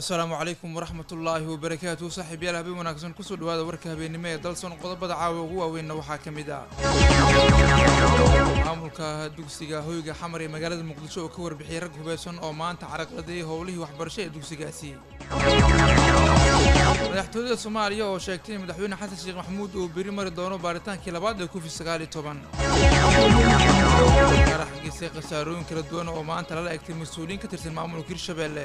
asalaamu calaykum waraxmat ullaahi wabarakaatu saaxiib yaal habeen wanaagsan kusoo dhawaada warka habeennimo ee dalson qodobada caawa ugu waaweynna waxaa ka mid ah maamulka dugsiga hoyga xamar ee magaalada muqdisho oo ka warbixiyay rag hubeysan oo maanta caraqladay howlihii waxbarasho ee dugsigaasi madaxtooyada soomaaliya oo sheegtay in madaxweyne xasan sheekh maxamuud uu beri mari doono baaritaankii labaad ee covid sagaal iyo toban qarax gisay khasaarooyin kala duwan oo maanta lala egtay mas-uuliyiin ka tirsan maamulka hirshabeelle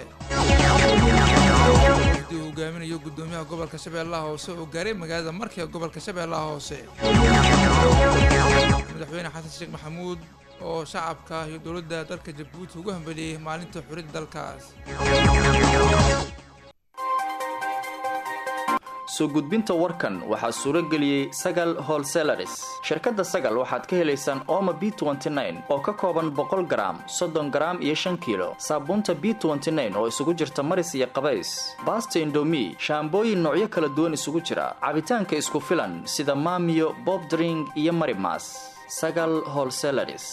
wafdi uu hogaaminayo guddoomiyaha gobolka shabeellaha hoose oo gaaray magaalada marka ee gobolka shabeellaha hoose madaxweyne xasan sheekh maxamuud oo shacabka iyo dowladda dalka jabuuti ugu hambeliyey maalinta xuriyadda dalkaas soo gudbinta warkan waxaa suuro geliyey sagal holselaris shirkadda sagal waxaad ka helaysaan ooma b oo ka kooban boqol garaam soddon garaam iyo shan kiilo saabuunta b oo isugu jirta maris iyo qabays baasta indomi shaambooyin noocyo kala duwan isugu jira cabitaanka isku filan sida maamiyo bobdring iyo marimas sagal holselaris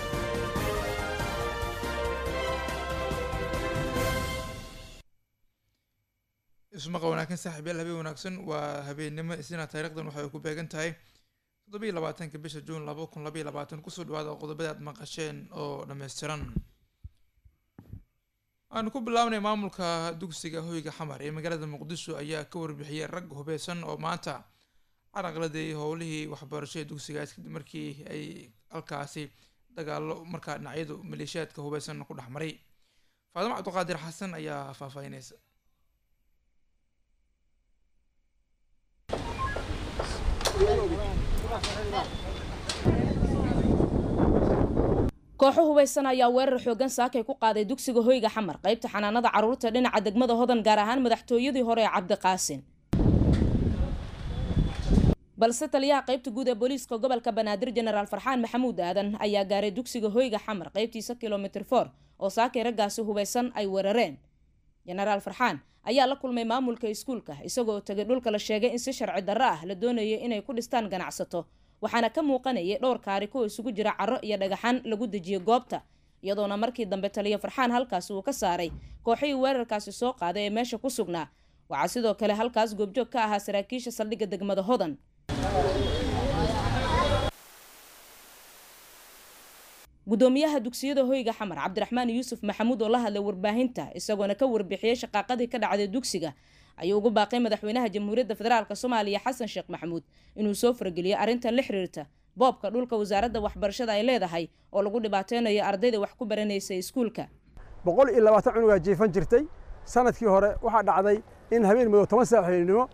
ismaqa wanaagsan saaxiib yaal habeen wanaagsan waa habeennimo isniina taariikhdan waxay ku beegan tahay toddobiiyo labaatanka bisha juun laba kun labaiyo labaatan kusoo dhawaada qodobada aad maqasheen oo dhammaystiran aanu ku bilaabnay maamulka dugsiga hoyga xamar ee magaalada muqdisho ayaa ka warbixiyay rag hubeysan oo maanta caraqladeeyay howlihii waxbarasho ee dugsigaas kadib markii ay halkaasi dagaalo markaa dhinacyadu maleeshiyaadka hubeysan ku dhex maray faadimo cabdiqaadir xasan ayaa faahfaahinaysa kooxo hubaysan ayaa weerar xoogan saakay ku qaaday dugsiga hoyga xamar qaybta xanaanada carruurta dhinaca degmada hodan gaar ahaan madaxtooyadii hore ee cabdiqaasin balse taliyaha qaybta guud ee booliiska gobolka banaadir jenaraal farxaan maxamuud aadan ayaa gaaray dugsiga hoyga xamar qaybtiisa kilomitr for oo saakay raggaasi hubaysan ay weerareen jenaraal farxaan ayaa la kulmay maamulka iskuulka isagoo tegay dhulka la sheegay in si sharci darro ah la doonayay inay ku dhistaan ganacsato waxaana ka muuqanayay dhowr kaari kuwa isugu jira caro iyo dhagaxaan lagu dejiyey goobta iyadoona markii dambe taliyo farxaan halkaasi uu ka saaray kooxihii weerarkaasi soo qaaday ee meesha ku sugnaa waxaa sidoo kale halkaas goobjoog ka ahaa saraakiisha saldhigga degmada hodan gudoomiyaha dugsiyada hoyga xamar cabdiraxmaan yuusuf maxamuud oo la hadlay warbaahinta isagoona ka warbixiyey shaqaaqadii ka dhacday dugsiga ayuu ugu baaqay madaxweynaha jamhuuriyadda federaalk soomaaliya xasan sheekh maxamuud inuu soo fargeliyo arrintan la xiriirta boobka dhulka wasaaradda waxbarashada ay leedahay oo lagu dhibaateynayo ardayda wax ku baranaysa iskuulka boqol iyo labaatan cunugaa jiifan jirtay sanadkii hore waxaa dhacday in habeen madow toban saaxiibnimo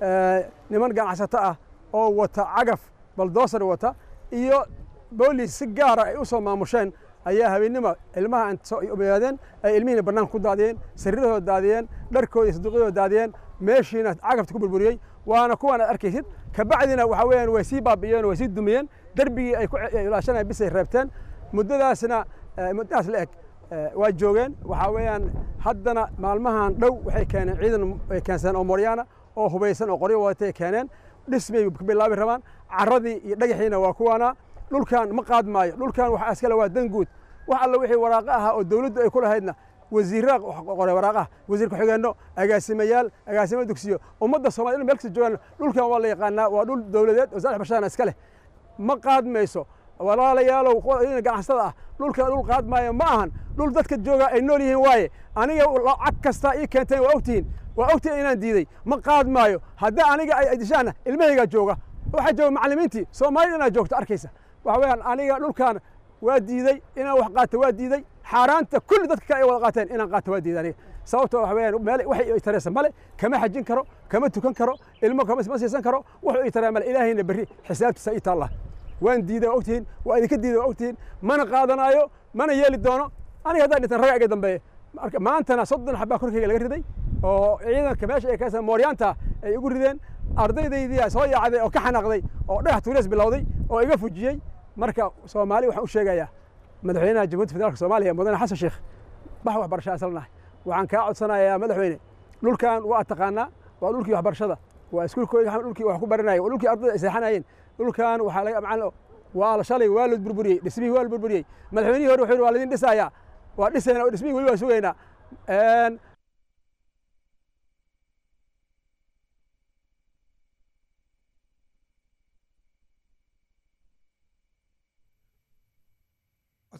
niman ganacsato ah oo wata cagaf baldoosar wata iyo boolis si gaara ay u soo maamusheen ayaa habeennima ilmaha ogaadeen ay ilmihiina bannaanka ku daadiyeen sariirahooda daadiyeen dharkooda iyo saduuqyadooda daadiyeen meeshiina cagafta ku burburiyey waana kuwaan aad arkaysid kabacdina waxa weeyaan way sii baabi'iyeen way sii dumiyeen darbigii ay ku ilaashanaya bisay reebteen muddadaasna muddadaas la eg waa joogeen waxaa weeyaan haddana maalmahan dhow waxay keeneen ciidan ay keensadeen oo moryaana oo hubaysan oo qoryo wadatay keeneen dhismay ka bilaabi rabaan carradii iyo dhagaxiina waa kuwaana dhulkan ma qaad maayo dhulkan waxa iskale waa dan guud wax alla wixii waraaqo ahaa oo dawladdu ay ku lahaydna wasiirra qoray waraaqaha wasiir ku-xigeenno agaasimayaal agaasimo dugsiyo ummadda somaliyed meel kasta joogaan dhulkan waa la yaqaanaa waa dhul dawladeed oo saddex bashana iska leh ma qaad mayso walaalayaalow ganacsatada ah dhulkan dhul qaad maayo ma ahan dhul dadka jooga ay nool yihiin waaye aniga lacag kasta ii keenteen waa ogtihiin waa ogtihiin inaan diiday ma qaad maayo haddii aniga ay dishaana ilmahaygaa jooga waxaa jooga macallimiintii soomaalida inaad joogto arkaysa waxa weeyaan aniga dhulkan waa diiday inaan wax qaato waa diiday xaaraanta kulli dadka kale ay wada qaateen inaan qaato waa diiday aniga sababtoo waxa weeyaan meel waxay i taraysa male kama xajin karo kama tukan karo ilmo kama ma siisan karo wuxuu i taraa male ilaahayna berri xisaabtiisa ii taalla waan diiday waa ogtihiin waa idinka diiday waa ogtihiin mana qaadanaayo mana yeeli doono aniga haddaan dhintan raga iga dambeeya marka maantana soddon xabaa korkayga laga riday oo ciidanka meesha ay kaysan mooryaanta ay igu rideen ardaydaydii soo yaacday oo ka xanaaqday oo dhagax tuurees bilowday oo iga fujiyey marka soomaali waxaan u sheegayaa madaxweynaha jamhuuriyadda federaalka soomaaliya mudane xasan sheekh bax waxbarasho asalnahay waxaan kaa codsanayaa madaxweyne dhulkan waa taqaanaa waa dhulkii waxbarashada waa iskuulkooda dhulkii wax ku baranaya waa dhulkii ardayda ay seexanayeen dhulkan waxaa laga macalin waa shalay waa la burburiyey dhismihii waa la burburiyey madaxweynihii hore wuxuu yidhi waa laidin dhisayaa waa dhisayna oo dhismihii weli waa sugaynaa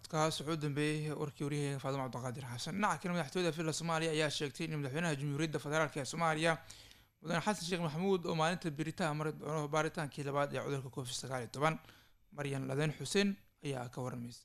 codkaas wuxuu u dambeeyey warkii waryaheyga faadimo cabdiqaadir xasan dhinaca kale madaxtooyada villa soomaaliya ayaa sheegtay in madaxweynaha jamhuuriyadda federaalk ee soomaaliya mudane xasan sheekh maxamuud oo maalinta beritaan mari doono baaritaankii labaad ee cudurka covid sagaal iyo toban maryan ladeen xuseen ayaa ka waramaysa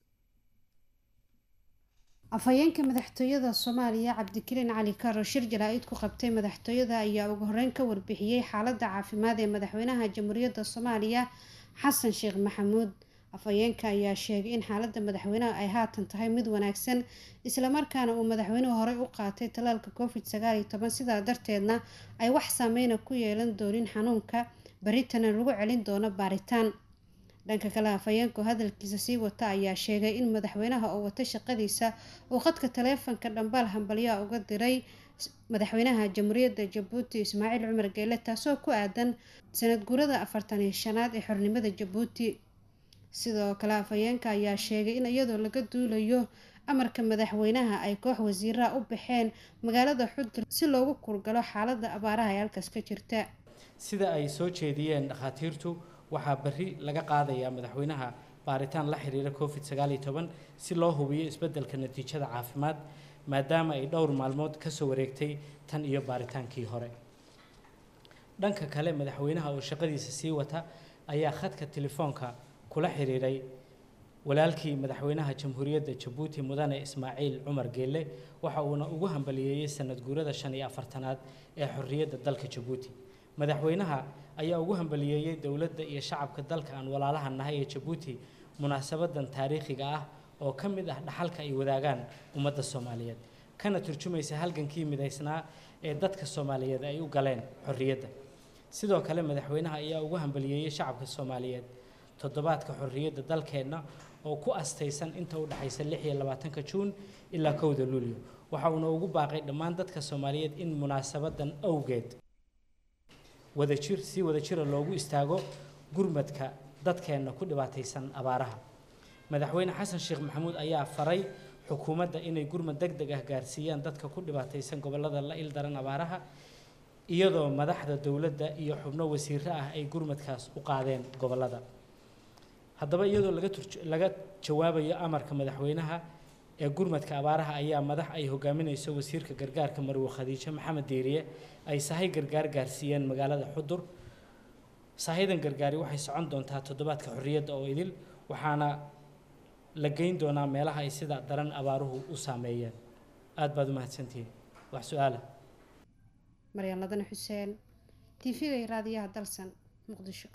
afhayeenka madaxtooyada soomaaliya cabdikariin cali karo shir jaraa'id ku qabtay madaxtooyada ayaa ugu horeyn ka warbixiyey xaaladda caafimaad ee madaxweynaha jamhuuriyadda soomaaliya xasan sheekh maxamuud afhayeenka ayaa sheegay in xaaladda madaxweynaha ay haatan tahay mid wanaagsan islamarkaana uu madaxweynuhu horey u qaatay talaalka covid sagaal iyo toban sidaa darteedna ay wax saameyna ku yeelan doonin xanuunka baritana lagu celin doono baaritaan dhanka kale afhayeenku hadalkiisa sii wata ayaa sheegay in madaxweynaha oo wata shaqadiisa uu khadka taleefanka dhambaal hambalyaa uga diray madaxweynaha jamhuuriyadda jabuuti ismaaciil cumar geele taasoo ku aadan sanad guurada afartan iyo shanaad ee xornimada jabuuti sidoo kale afhayeenka ayaa sheegay in iyadoo laga duulayo amarka madaxweynaha ay koox wasiiraha u baxeen magaalada xudur si loogu kurgalo xaalada abaaraha ee halkaas ka jirta sida ay soo jeediyeen dhakhaatiirtu waxaa berri laga qaadayaa madaxweynaha baaritaan la xiriira covid sagaal iyo toban si loo hubiyo isbeddelka natiijada caafimaad maadaama ay dhowr maalmood kasoo wareegtay tan iyo baaritaankii hore dhanka kale madaxweynaha oo shaqadiisa sii wata ayaa khadka telefoonka kula xiriiray walaalkii madaxweynaha jamhuuriyadda jabuuti mudane ismaaciil cumar geelle waxa uuna ugu hambaliyeeyey sanad guurada shan iyo afartanaad ee xorriyadda dalka jabuuti madaxweynaha ayaa ugu hambaliyeeyey dowladda iyo shacabka dalka aan walaalaha nahay ee jabuuti munaasabadan taariikhiga ah oo ka mid ah dhaxalka ay wadaagaan ummadda soomaaliyeed kana turjumaysa halgankii midaysnaa ee dadka soomaaliyeed ay u galeen xorriyadda sidoo kale madaxweynaha ayaa ugu hambaliyeeyey shacabka soomaaliyeed toddobaadka xorriyadda dalkeenna oo ku astaysan inta u dhexaysa lix iyo labaatanka juun ilaa kowda luulyo waxa uuna ugu baaqay dhammaan dadka soomaaliyeed in munaasabadan awgeed wadajir si wadajira loogu istaago gurmadka dadkeenna ku dhibaataysan abaaraha madaxweyne xasan sheekh maxamuud ayaa faray xukuumadda inay gurmad deg deg ah gaarsiiyaan dadka ku dhibaataysan gobollada la ildaran abaaraha iyadoo madaxda dowladda iyo xubno wasiiro ah ay gurmadkaas u qaadeen gobollada haddaba iyadoo laga laga jawaabayo amarka madaxweynaha ee gurmadka abaaraha ayaa madax ay hogaaminayso wasiirka gargaarka marwe khadiijo maxamed deeriye ay sahay gargaar gaarsiiyeen magaalada xudur sahadan gargaari waxay socon doontaa toddobaadka xorriyadda oo idil waxaana la geyn doonaa meelaha ay sida daran abaaruhu u saameeyeen aada baad u mahadsantihiin wax su-aala maryan ladane xuseen tv-ga iyo raadiyaha dalsan muqdisho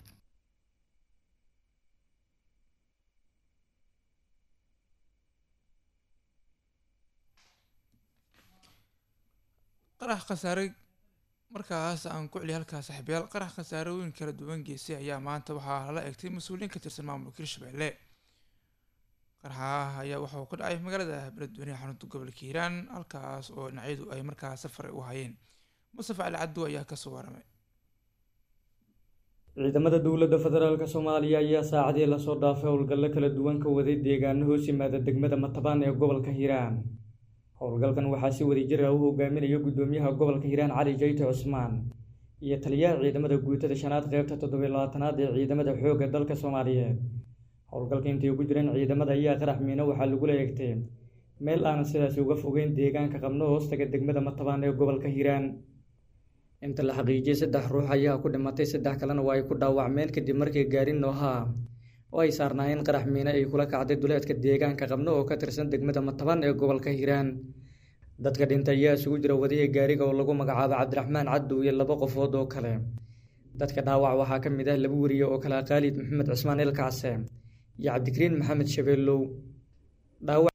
qarax khasaare markaas aan ku celiya halkaas saaxiibayaal qarax khasaarooyin kala duwan geysay ayaa maanta waxaa lala egtay mas-uuliyiin ka tirsan maamulka hirshabelle qaraxa ayaa waxa uu ka dhacay magaalada beledweyne xarunta gobolka hiiraan halkaas oo dhinacyadu ay markaas safar u hayeen mustafa cali cabdu ayaa kasoo waramay ciidamada dowladda federaalk soomaaliya ayaa saacadii lasoo dhaafay howlgallo kala duwan ka waday deegaano hoos yimaada degmada matabaan ee gobolka hiiraan howlgalkan waxaa si wadajir ah u hogaaminaya guddoomiyaha gobolka hiiraan cali jayte cusmaan iyo taliyaha ciidamada guutada shanaad qeybta toddobiy labaatanaad ee ciidamada xoogga dalka soomaaliyeed howlgalka intay ugu jireen ciidamada ayaa qarax miino waxaa lagula eegtay meel aanan sidaasi uga fogeyn deegaanka qabno hoostaga degmada matabaan ee gobolka hiiraan inta la xaqiijiyey saddex ruux ayaa ku dhimatay saddex kalena waa ay ku dhaawacmeen kadib markii gaari noohaa oo ay saarnaayeen qarax miine ay kula kacday duleedka deegaanka qabno oo ka tirsan degmada matabaan ee gobolka hiiraan dadka dhintay ayaa isugu jira wadihii gaariga oo lagu magacaabo cabdiraxmaan caddow iyo laba qofood oo kale dadka dhaawac waxaa ka mid ah laba weriye oo kale khaalid maxamed cismaan ilkacse iyo cabdikariin maxamed shabeellow dhaawac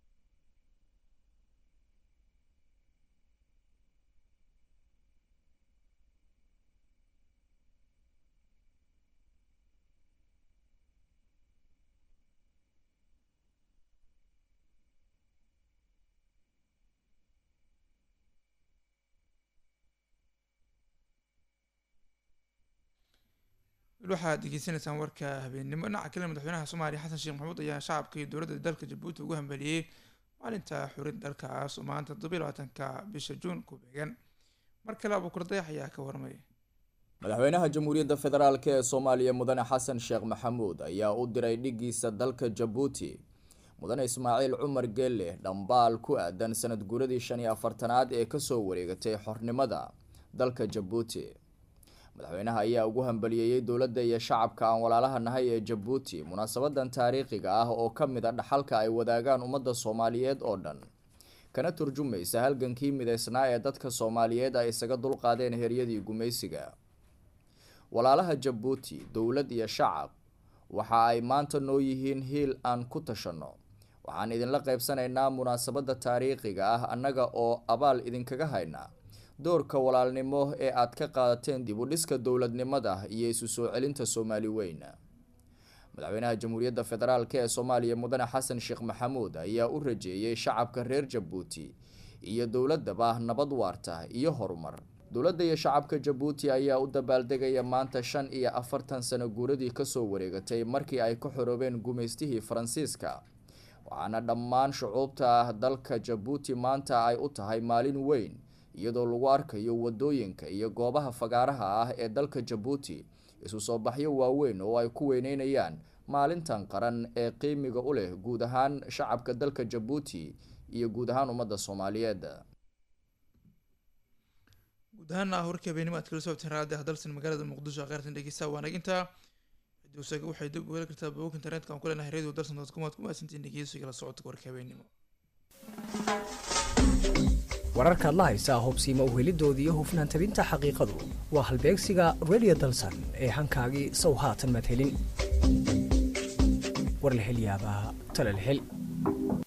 waxaad degeysanaysaan warka habeennimo dhinaca kale madaxweynaha soomaaliya xasan sheekh maxamuud ayaa shacabka iyo dowladda dalka jabuuti ugu hambaliyey maalinta xurid dalkaas oo maanta toddobiy labaatanka bisha juun ku beegan mar kale abuukur dayax ayaa ka warmay madaxweynaha jamhuuriyadda federaalk ee soomaaliya mudane xasan sheekh maxamuud ayaa u diray dhigiisa dalka jabuuti mudane ismaaciil cumar geelle dhambaal ku aadan sanad guuradii shan iyo afartanaad ee kasoo wareegatay xornimada dalka jabuuti madaxweynaha ayaa ugu hambaliyeeyey dowladda iyo shacabka aan walaalaha nahay ee jabuuti munaasabadan taariikhiga ah oo ka mid a dhaxalka ay wadaagaan ummadda soomaaliyeed oo dhan kana turjumaysa halgankii mideysnaa ee dadka soomaaliyeed ay isaga dulqaadeen heryadii gumaysiga walaalaha jabuuti dowlad iyo shacab waxa ay maanta noo yihiin hiil aan ku tashanno waxaan idinla qaybsanaynaa munaasabadda taariikhiga ah annaga oo abaal idinkaga haynaa doorka walaalnimo ee aad ka qaadateen dib u dhiska dowladnimada iyo isu soo celinta soomaali weyn madaxweynaha jamhuuriyadda federaalk ee soomaaliya mudane xasan sheekh maxamuud ayaa u rajeeyey shacabka reer jabuuti iyo dowladaba nabad waarta iyo horumar dowladda iyo shacabka jabuuti ayaa u dabaaldegaya maanta shan iyo afartan sano guuradii kasoo wareegatay markii ay ka xoroobeen gumaystihii faransiiska waxaana dhammaan shucuubta dalka jabuuti maanta ay u tahay maalin weyn iyadoo lagu arkayo wadooyinka iyo goobaha fagaaraha ah ee dalka jabuuti isu soo baxyo waaweyn oo ay ku weyneynayaan maalintan qaran ee qiimiga u leh guud ahaan shacabka dalka jabuuti iyo guud ahaan ummadda soomaaliyeed guud ahaana warkii habeenimo aad kala soobteen raadi hadalsan magaalada muqdisho kheyrtan dhegeysta waanaginta dowsaga waxay dib u heli kartaa bogog internetka aan ku leenahay radio dalsan dot com aad ku mahadsantiin dhegeysiga la socodka warka habeenimo wararkaad la haysaa hubsiima uhelidoodii iyo hufnaan tabinta xaqiiqadu waa halbeegsiga radio dalsan ee hankaagii sow haatan madhelin war la hel yaabaa tala la hel